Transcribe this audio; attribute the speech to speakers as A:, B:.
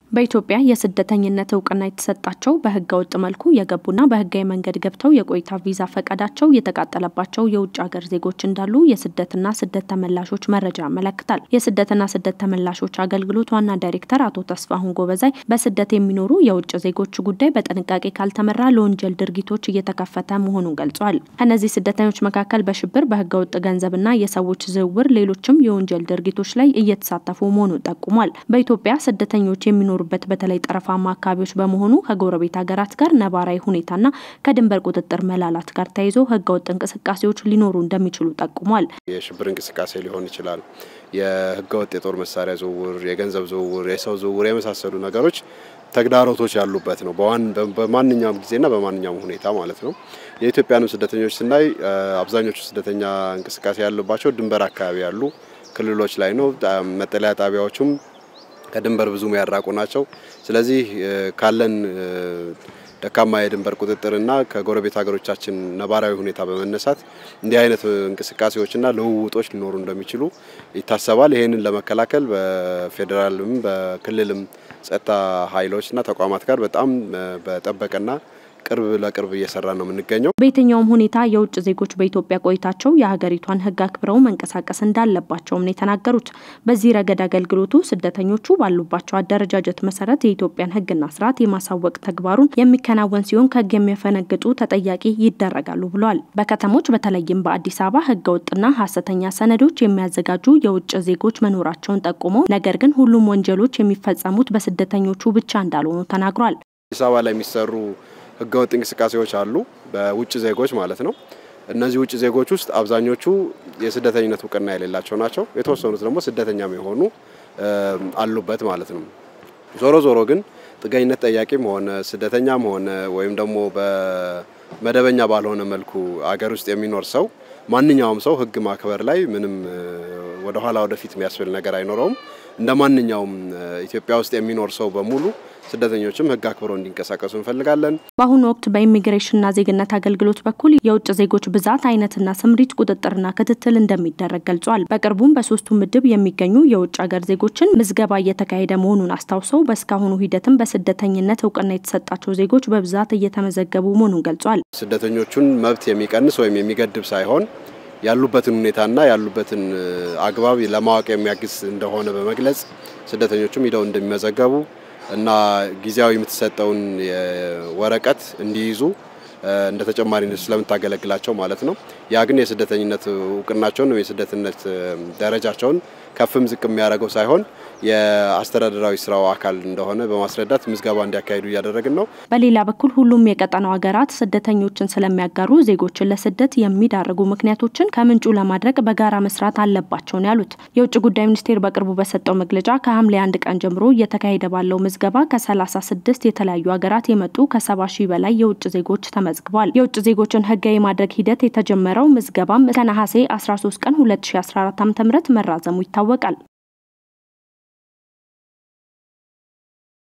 A: በኢትዮጵያ የስደተኝነት እውቅና የተሰጣቸው በህገ ወጥ መልኩ የገቡና በህጋዊ መንገድ ገብተው የቆይታ ቪዛ ፈቃዳቸው የተቃጠለባቸው የውጭ ሀገር ዜጎች እንዳሉ የስደትና ስደት ተመላሾች መረጃ ያመለክታል። የስደትና ስደት ተመላሾች አገልግሎት ዋና ዳይሬክተር አቶ ተስፋሁን ጎበዛይ በስደት የሚኖሩ የውጭ ዜጎች ጉዳይ በጥንቃቄ ካልተመራ ለወንጀል ድርጊቶች እየተከፈተ መሆኑን ገልጿል። ከእነዚህ ስደተኞች መካከል በሽብር፣ በህገ ወጥ ገንዘብና የሰዎች ዝውውር፣ ሌሎችም የወንጀል ድርጊቶች ላይ እየተሳተፉ መሆኑን ጠቁሟል። በኢትዮጵያ ስደተኞች የሚኖሩ በት በተለይ ጠረፋማ አካባቢዎች በመሆኑ ከጎረቤት ሀገራት ጋር ነባራዊ ሁኔታና ከድንበር ቁጥጥር መላላት ጋር ተያይዞ ህገወጥ እንቅስቃሴዎች ሊኖሩ እንደሚችሉ ጠቁሟል።
B: የሽብር እንቅስቃሴ ሊሆን ይችላል። የህገወጥ የጦር መሳሪያ ዝውውር፣ የገንዘብ ዝውውር፣ የሰው ዝውውር የመሳሰሉ ነገሮች ተግዳሮቶች ያሉበት ነው። በማንኛውም ጊዜና በማንኛውም ሁኔታ ማለት ነው። የኢትዮጵያንም ስደተኞች ስናይ አብዛኞቹ ስደተኛ እንቅስቃሴ ያሉባቸው ድንበር አካባቢ ያሉ ክልሎች ላይ ነው። መጠለያ ጣቢያዎቹም ከድንበር ብዙ ያራቁ ናቸው። ስለዚህ ካለን ደካማ የድንበር ቁጥጥርና ከጎረቤት ሀገሮቻችን ነባራዊ ሁኔታ በመነሳት እንዲህ አይነት እንቅስቃሴዎችና ልውውጦች ሊኖሩ እንደሚችሉ ይታሰባል። ይህንን ለመከላከል በፌዴራልም በክልልም ጸጥታ ኃይሎችና ተቋማት ጋር በጣም በጠበቀና ቅርብ ለቅርብ እየሰራ ነው የምንገኘው።
A: በየትኛውም ሁኔታ የውጭ ዜጎች በኢትዮጵያ ቆይታቸው የሀገሪቷን ሕግ አክብረው መንቀሳቀስ እንዳለባቸውም ነው የተናገሩት። በዚህ ረገድ አገልግሎቱ ስደተኞቹ ባሉባቸው አደረጃጀት መሰረት የኢትዮጵያን ሕግና ስርዓት የማሳወቅ ተግባሩን የሚከናወን ሲሆን ከሕግ የሚያፈነግጡ ተጠያቂ ይደረጋሉ ብለዋል። በከተሞች በተለይም በአዲስ አበባ ሕገ ወጥና ሀሰተኛ ሰነዶች የሚያዘጋጁ የውጭ ዜጎች መኖራቸውን ጠቁመው ነገር ግን ሁሉም ወንጀሎች የሚፈጸሙት በስደተኞቹ ብቻ እንዳልሆኑ ተናግሯል።
B: አዲስ አበባ ላይ የሚሰሩ ህገወጥ እንቅስቃሴዎች አሉ፣ በውጭ ዜጎች ማለት ነው። እነዚህ ውጭ ዜጎች ውስጥ አብዛኞቹ የስደተኝነት እውቅና የሌላቸው ናቸው። የተወሰኑት ደግሞ ስደተኛም የሆኑ አሉበት ማለት ነው። ዞሮ ዞሮ ግን ጥገኝነት ጠያቂም ሆነ ስደተኛም ሆነ ወይም ደግሞ በመደበኛ ባልሆነ መልኩ አገር ውስጥ የሚኖር ሰው ማንኛውም ሰው ህግ ማክበር ላይ ምንም ወደኋላ ወደፊት የሚያስብል ነገር አይኖረውም። እንደ ማንኛውም ኢትዮጵያ ውስጥ የሚኖር ሰው በሙሉ ስደተኞችም ህግ አክብረው እንዲንቀሳቀሱ እንፈልጋለን።
A: በአሁኑ ወቅት በኢሚግሬሽንና ዜግነት አገልግሎት በኩል የውጭ ዜጎች ብዛት አይነትና ስምሪት ቁጥጥርና ክትትል እንደሚደረግ ገልጿል። በቅርቡም በሶስቱ ምድብ የሚገኙ የውጭ ሀገር ዜጎችን ምዝገባ እየተካሄደ መሆኑን አስታውሰው በእስካሁኑ ሂደትም በስደተኝነት እውቅና የተሰጣቸው ዜጎች በብዛት እየተመዘገቡ መሆኑን ገልጿል።
B: ስደተኞቹን መብት የሚቀንስ ወይም የሚገድብ ሳይሆን ያሉበትን ሁኔታና ያሉበትን አግባብ ለማወቅ የሚያግዝ እንደሆነ በመግለጽ ስደተኞቹም ሂደው እንደሚመዘገቡ እና ጊዜያዊ የምትሰጠውን ወረቀት እንዲይዙ እንደ ተጨማሪነት ስለምታገለግላቸው ማለት ነው። ያ ግን የስደተኝነት እውቅናቸውን ወይም የስደተኝነት ደረጃቸውን ከፍም ዝቅ የሚያደርገው ሳይሆን የአስተዳደራዊ ስራው አካል እንደሆነ በማስረዳት ምዝገባ እንዲያካሂዱ እያደረግን ነው።
A: በሌላ በኩል ሁሉም የቀጠናው ሀገራት ስደተኞችን ስለሚያጋሩ ዜጎችን ለስደት የሚዳርጉ ምክንያቶችን ከምንጩ ለማድረግ በጋራ መስራት አለባቸው ነው ያሉት። የውጭ ጉዳይ ሚኒስቴር በቅርቡ በሰጠው መግለጫ ከሐምሌ አንድ ቀን ጀምሮ እየተካሄደ ባለው ምዝገባ ከ36 የተለያዩ ሀገራት የመጡ ከ70 ሺህ በላይ የውጭ ዜጎች ተመዝግቧል። የውጭ ዜጎችን ህጋዊ ማድረግ ሂደት የተጀመረው ምዝገባም እስከ ነሐሴ 13 ቀን 2014 ዓ.ም መራዘሙ ይታወቃል።